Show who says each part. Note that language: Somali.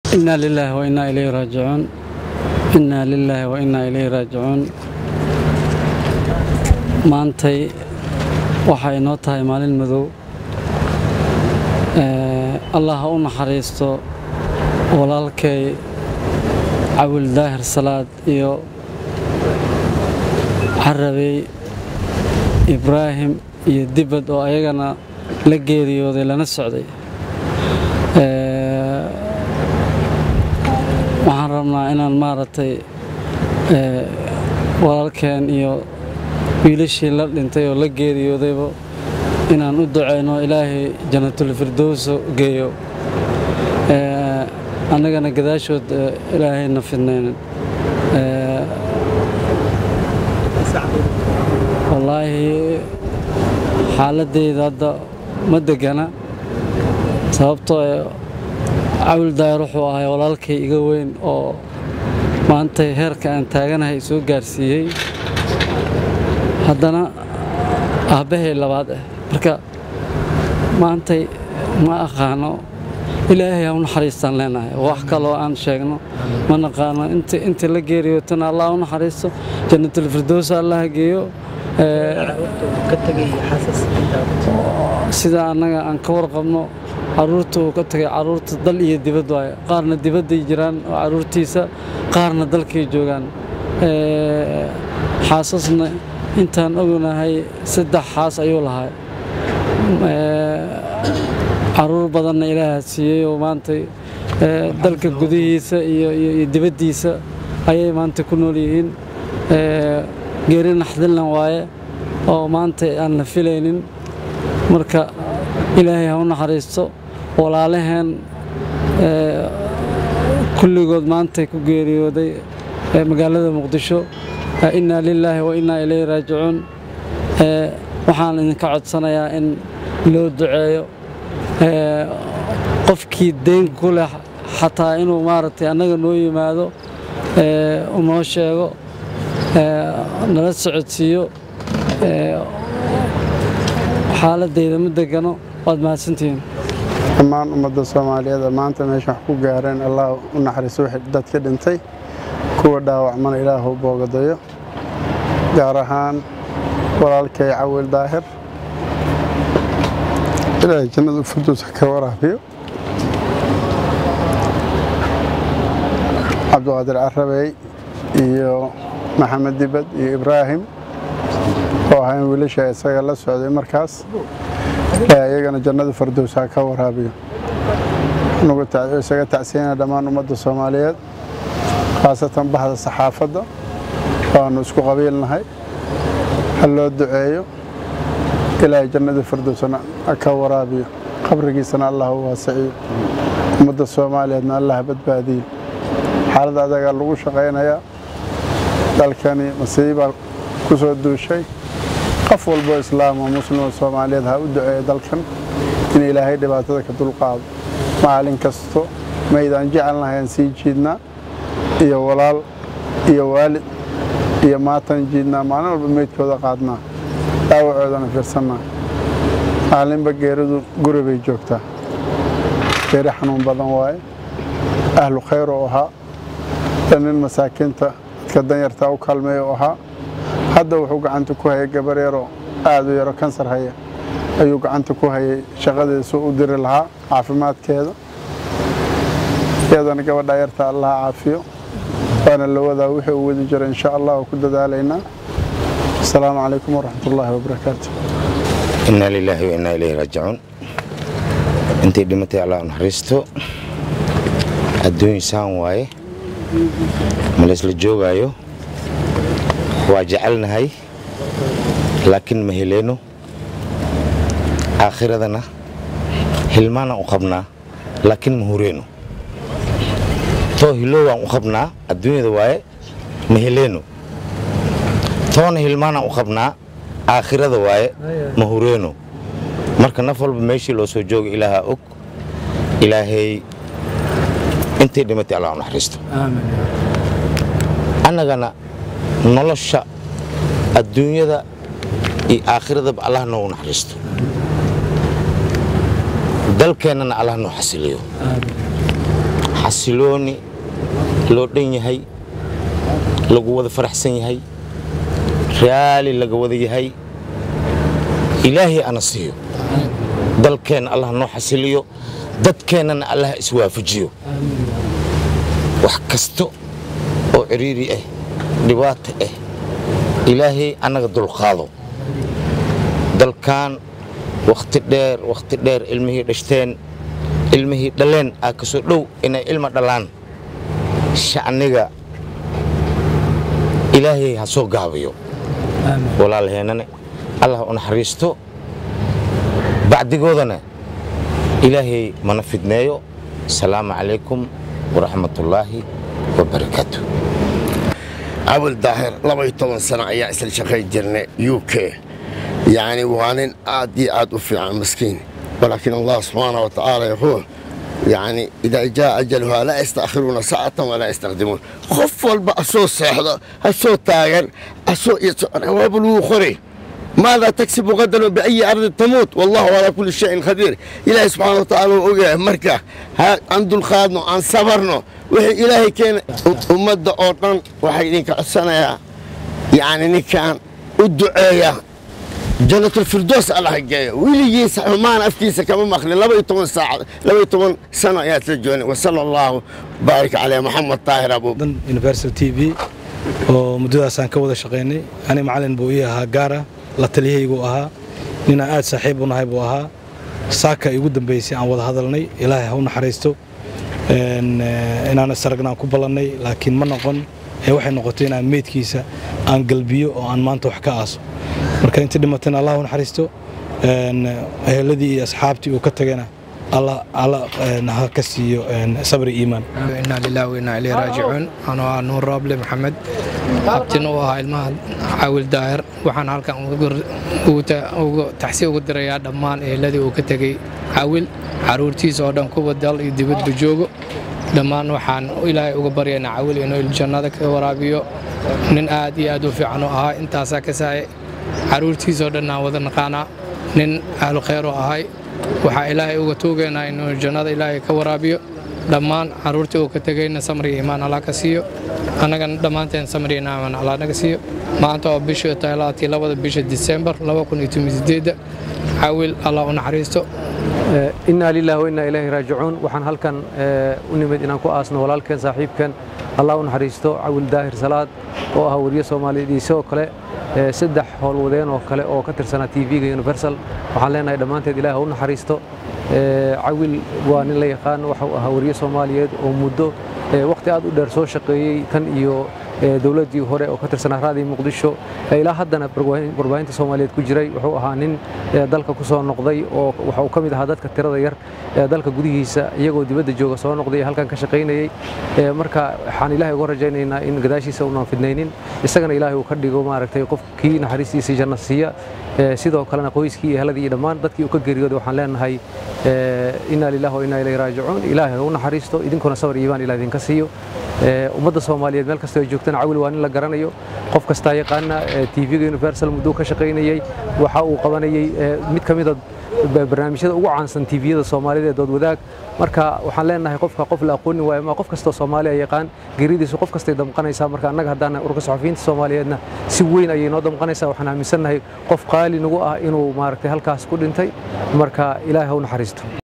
Speaker 1: inaa lilaahi wa innaa ilayhi raajicuun innaa lilaahi wa innaa ilayhi raajicuun maantay waxay inoo tahay maalin madow allah ha u naxariisto walaalkay cawil daahir salaad iyo carabey ibraahim iyo dibad oo ayagana la geeriyooday lana socday waxaan rabnaa inaan maaragtay walaalkeen iyo wiilashii la dhintay oo la geeriyoodayba inaan u ducayno ilaahay janatulfirdowso geeyo annagana gadaashood ilaahayna fidnaynin wallaahi xaaladeyda hadda ma degana sababtoo cawil daayar wuxuu ahay walaalkay iga weyn oo maantay heerka aan taaganahay soo gaarsiiyey haddana aabbahay labaad ah marka maantay ma aqaano ilaahay ha u naxariistaan leenahay wax kaloo aan sheegno ma naqaano inta la geeriyootana allah u naxariisto jannatulfirdows allah geeyo sida annaga aan ka warqabno caruurta uu ka tagay caruurta dal iyo dibad waaye qaarna dibadday jiraan oo caruurtiisa qaarna dalkay joogaan xaasasna intaan ognahay saddex xaas ayuu lahaa caruur badanna ilaaha siiyey oo maantay dalka gudihiisa iyo dibaddiisa ayay maanta ku nool yihiin geeri naxdinlan waaye oo maanta aan la filaynin marka ilaahay ha u naxariisto walaalaheen kulligood maantay ku geeriyooday magaalada muqdisho innaa lilaahi wa innaa ilayhi raajicuun waxaan idinka codsanayaa in loo duceeyo qofkii deyn ku leh xataa inuu maaragtay annaga noo yimaado unoo sheego nala socodsiiyo xaaladayda ma degano waad mahadsantihiin
Speaker 2: dhammaan ummadda soomaaliyeed maanta meesha wax ku gaareen allah u naxariiso wixii dadka dhintay kuwa dhaawacmana ilaahu boogadayo gaar ahaan walaalkay cawil daahir ilaahay jannadu firduusa ka waraabiyo cabdiqaadir carabey iyo maxamed dibad iyo ibraahim oo ahayn wiilasha isaga la socday markaas ilaahay iyagana jannada firdowsa ka waraabiyo isaga tacsiinaya dhammaan ummadda soomaaliyeed khaasatan bahda saxaafadda waanu isku qabiilnahay ha loo duceeyo ilaahay jannada firdowsana ka waraabiyo qabrigiisana allah u waasiciyo ummadda soomaaliyeedna allah badbaadiyo xaaladda adagaa lagu shaqaynayaa dalkani masiibaa ku soo duushay qof walboo islaam oo muslimoo soomaaliyeed ha u duceeyo dalkan in ilaahay dhibaatada ka dulqaado maalin kasto maydaan jecelnahay aan sii jiidnaa iyo walaal iyo waalid iyo maatan jiidnaa maalin walba meydkooda qaadnaa dhaawacoodana fiirsannaa maalinba geeridu guri bay joogtaa geeri xanuun badan waaye ahlu khayr oo ahaa nin masaakiinta dadka danyartaa u kaalmeeya oo ahaa hadda wuxuu gacanta ku hayay gabar yaroo aad u yaro kansar haya ayuu gacanta ku hayay shaqadiisu u diri lahaa caafimaadkeeda iyadana gabadha yarta allah caafiyo waana la wadaa wixii uu wadi jira insha allah oo ku dadaalaynaa asalaamu calaykum waraxmat ullaahi wabarakaatu
Speaker 3: innaa lilaahi wa innaa ilayhi raajicuun intay dhimatay allah naxariisto adduun saan waaye ma laysla joogaayo waa jecelnahay laakiin ma heleyno aakhiradana hilmaanaan u qabnaa laakiin ma hureyno too hilowaan u qabnaa adduunyada waaye ma heleyno toona hilmaanaan u qabnaa aakhirada waaye ma hureyno marka naf walba meeshii loo soo jooga ilaahaa og ilaahay intay dhimatay allah u naxariisto annagana nolosha adduunyada iyo aakhiradaba allah noogu naxariisto dalkeennana allah noo xasiliyo xasilooni loo dhan yahay lagu wada faraxsan yahay raali laga wada yahay ilaahay ana siiyo dalkeenna allah noo xasiliyo dadkeennana allah iswaafajiyo wax kasta oo ciriiri ah dhibaato ah ilaahay annaga dulqaado dalkan wakhti dheer wakhti dheer ilmihii dhashteen ilmihii dhaleen aa ka soo dhow inay ilma dhalaan shacniga ilaahay ha soo gaabiyo walaalheennane allah u naxariisto bacdigoodana ilaahay mana fidneeyo asalaamu calaykum waraxmatullaahi wabarakaatu
Speaker 4: cabul daahir labaiyo toban sano ayaa isla shaqayn jirnay u k yacni waa nin aad iyo aad u fiican maskiin walaakiin allah subxaana wa tacaala yaquul يعني إذا جاء أجلها لا يستأخرون ساعة ولا يستقدمون خف والبا أسو سيحضر أسو تاغر أسو يسعر وابلو خري ماذا تكسب غدا وبأي أرض تموت والله على كل شيء خبير إلهي سبحانه وتعالى وقع مركة عند الخادنو عن صبرنا وحي إلهي كان أمد أوطن وحي لك السنة يعني نكان الدعاية جنة الفردوس الله جاي ويلي سحمان أفتيس كما مخلي لبا يتمن ساعة لبا يتمن سنة يا تلجوني وصلى الله بارك على محمد طاهر أبو
Speaker 5: dan universal t v oo muddadaasaan ka wada shaqaynay ani macalin buu ii ahaa gaara la taliyahaygu ahaa ninaan aad saaxiib u nahay buu ahaa saaka igu dambaysay aan wada hadalnay ilaahay ha u naxariisto Een, eh, inaan isaragnaan ku ballannay laakiin ma noqon ee waxay noqotay inaan meydkiisa aan galbiyo oo aan maanta wax ka aaso marka intii dhimatayna allah u naxariisto Een, eheladii iyo asxaabtii uu ka tagayna alla alla een, ha ka siiyo een, sabri iimaan
Speaker 6: inaa lilah wainaa ileyhi raajicuun anoo ah nuur rooble maxamed abtin u ahaa ilmaha caawil daahir waxaan halkan uga gor- ugu ta- ugu taxsi ugu dirayaa dhammaan eheladii uu ka tegey caawil caruurtiisa oo dhan kuwa dal iyo dibadba joogo dhammaan waxaan ilaahay uga baryaynaa caawil inuu jannada ka waraabiyo nin aad iyo aad u fiican u ahaa intaasaa ka saaya caruurtiisa oo dhan aan wada naqaanaa nin ahlu khayr u ahay waxaa ilaahay uga tuugaynaa inuu jannada ilaahay ka waraabiyo dhammaan caruurtii uu ka tegayna samri iyo imaan allah ka siiyo annagana dhammaanteen samri iyo imaan allah naga siiyo maanta oo bishii tahay laatii labada bisha disembar caawil allah u naxariisto
Speaker 7: inaa lilahi wainaa ilaahi raajicuun waxaan halkan eh, u nimid inaan ku aasno walaalkeen saaxiibkeen allah u naxariisto cawil daahir salaad oo ah weriye soomaaliyeed iyo sidoo kale eh, saddex howlwadeen oo kale oo ka tirsanaa tv-ga universal waxaan leenahay dhammaanteed ilaah ha u naxariisto Eh, cawil waa nin la yaqaan waxa uu ahaa weriye soomaaliyeed oo muddo eh, waqti aad u dheer soo shaqeeyey tan iyo eh, dowladdii hore oo ka tirsanaa raadii muqdisho Eh, ilaa haddana warbaahin- warbaahinta soomaaliyeed ku jiray wuxuu ahaa nin eh, dalka ku soo noqday oo waxa uu ka mid ahaa dadka tirada yar ee dalka gudihiisa iyagoo dibadda jooga soo noqday ee halkan ka shaqaynayey Eh, marka waxaan ilaahay uga rajaynaynaa in gadaashiisa unaan fidnaynin isagana ilaahay uu ka dhigo maaragtay qofkii naxariistiisa janno siiya Eh, sidoo kalena qoyskii iyo eheladii iyo dhammaan dadkii uu ka geeriyooday waxaan leenahay eh, inaa lillahi wa inaa ilayhi raajicuun ilaahay ha u naxariisto idinkuna sabar iyo iimaan ilaah idinka siiyo Eh, ummadda soomaaliyeed meel kasta ay joogtana cawil waa nin la garanayo qof kastaa yaqaana eh, tv-ga universal mudduu ka shaqaynayey waxa uu qabanayey eh, mid ka mida ba- barnaamijyada ugu caansan tviyada soomaalida ee dood wadaag marka waxaan leenahay qofka qof la aqoonin waayo ma qof kastoo soomaaliya yaqaan geeridiisu qof kastay damqanaysaa marka annaga haddaan urka saxafiyiinta soomaaliyeedna si weyn ayay noo damqanaysaa waxaan aaminsannahay qof qaali nagu ah inuu maaragtay halkaas ku dhintay marka ilaahay ha u naxariisto